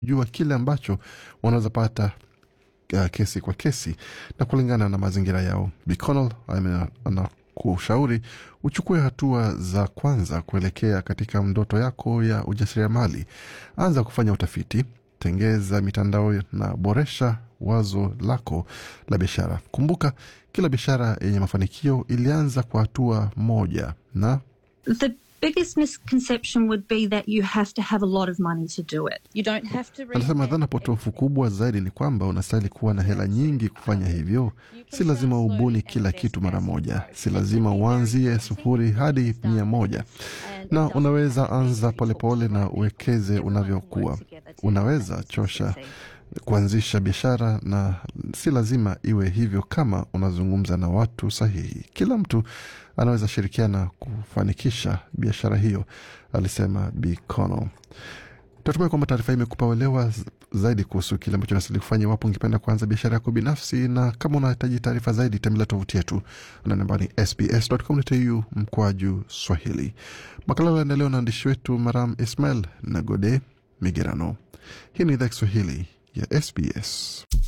jua kile ambacho wanaweza pata uh, kesi kwa kesi na kulingana na mazingira yao. Biconnell anakushauri uchukue hatua za kwanza kuelekea katika ndoto yako ya ujasiriamali. Anza kufanya utafiti, tengeza mitandao na boresha wazo lako la biashara. Kumbuka, kila biashara yenye mafanikio ilianza kwa hatua moja na The biggest misconception would be that you have to have a lot of money to do it. You don't have to read Anasema dhana potofu kubwa zaidi ni kwamba unastahili kuwa na hela nyingi kufanya hivyo. Si lazima ubuni kila kitu mara moja, si lazima uanzie sufuri hadi mia moja, na unaweza anza polepole na uwekeze unavyokuwa. Unaweza chosha kuanzisha biashara na si lazima iwe hivyo kama unazungumza na watu sahihi. Kila mtu anaweza shirikiana kufanikisha biashara hiyo, alisema Bikono. Tunatumai kwamba taarifa hii imekupa uelewa zaidi kuhusu kile ambacho unastahili kufanya iwapo ungependa kuanza biashara yako binafsi, na kama unahitaji taarifa zaidi, tembelea tovuti yetu na namba ni sbs.com.au mkwaju Swahili. Makala yanaendelea na waandishi wetu Maram Ismail na Gode Migerano. Hii ni idhaa Kiswahili ya SBS.